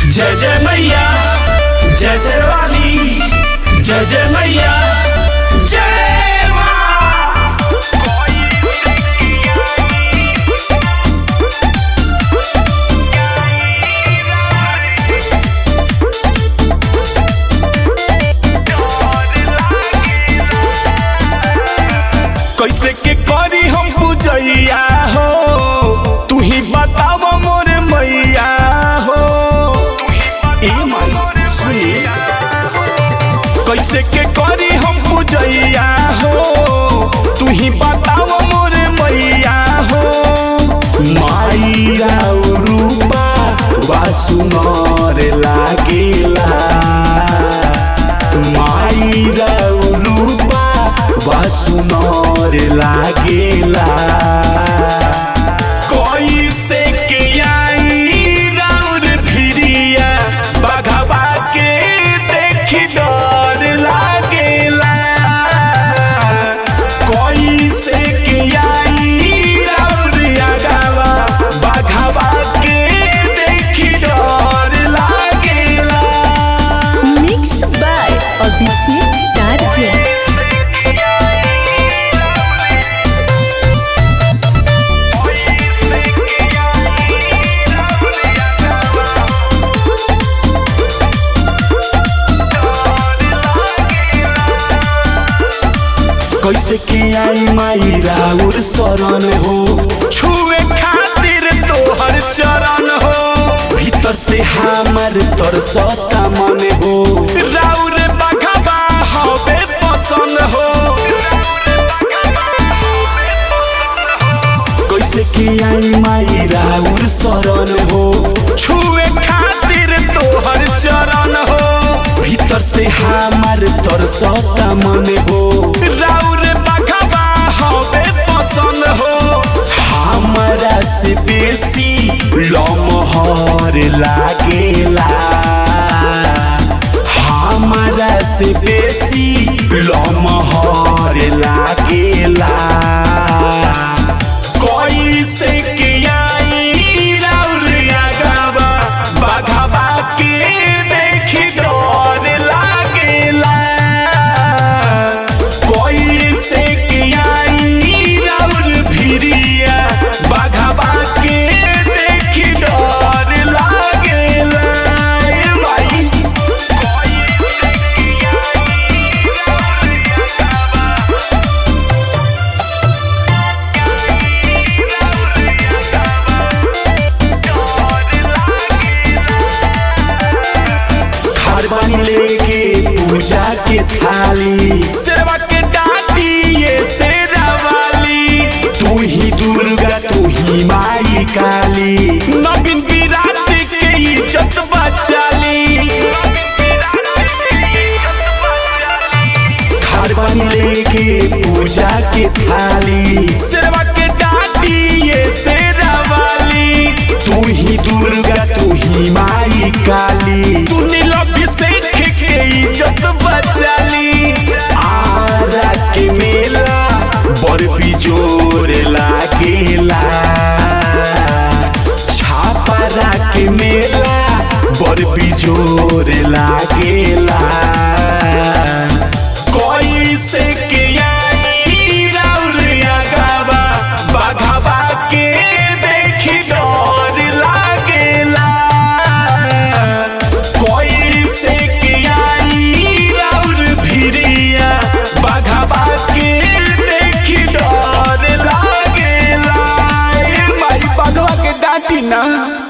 जय जय मैया जय शेरवाली जय जय मैया जय माँ कैसे के करी हम पूजैया हो तू ही बताव मोरे मैया हो ए माई सुनी कैसे के करी हम पूजैया हो तू ही बताव मोरे मैया हो माई राउ रूपा वासुनर लागेला माई राउ रूपा वासुनर लागेला कैसे के आई राउर फिरिया बघवा के देखी डर लागेला कैसे के आई राउर अगवा बघवा के देखी डर लागेला Mixed by Abhishek Darja. कैसे के आई माई राउर शरण हो छुए खातिर तोहर चरण हो भीतर से हमर तरसता मन हो राउर बघवा हवे पसंद हो कैसे के आई माई राउर शरण हो छुए खातिर तोहर चरण हो भीतर से हमर तरसता मन हो राउर बघवा हवे पसंद हो हमरा से बेसी लमहर लागेला हमरा से बेसी लमहर लागेला कैसे के आई राउर अगवा बघवा के देखी डर लागेला कैसे के आई राउर फिरिया बघवा के देखी डर लागेला ए भाई थारवानी लेके पूजा के थाली सेवा के डाटी ये सेरा वाली तू ही दुर्गा तू ही माई काली नवीन विराट के इज्जत बचाली थारवानी लेके पूजा के थाली सेवा के डाटी ये सेरा वाली तू ही दुर्गा तू ही माई काली तू नीलाभिषेक के इज्जत बचाली आरा के मेला बड़ बिजोर लागेला छापरा के मेला बड़ बिजोर लागेला कैसे के आई राउर अगवा बघवा के देखी डर लागेला कैसे के आई राउर फिरिया बघवा के देखी डर लागेला ए माई बघवा के डांटी ना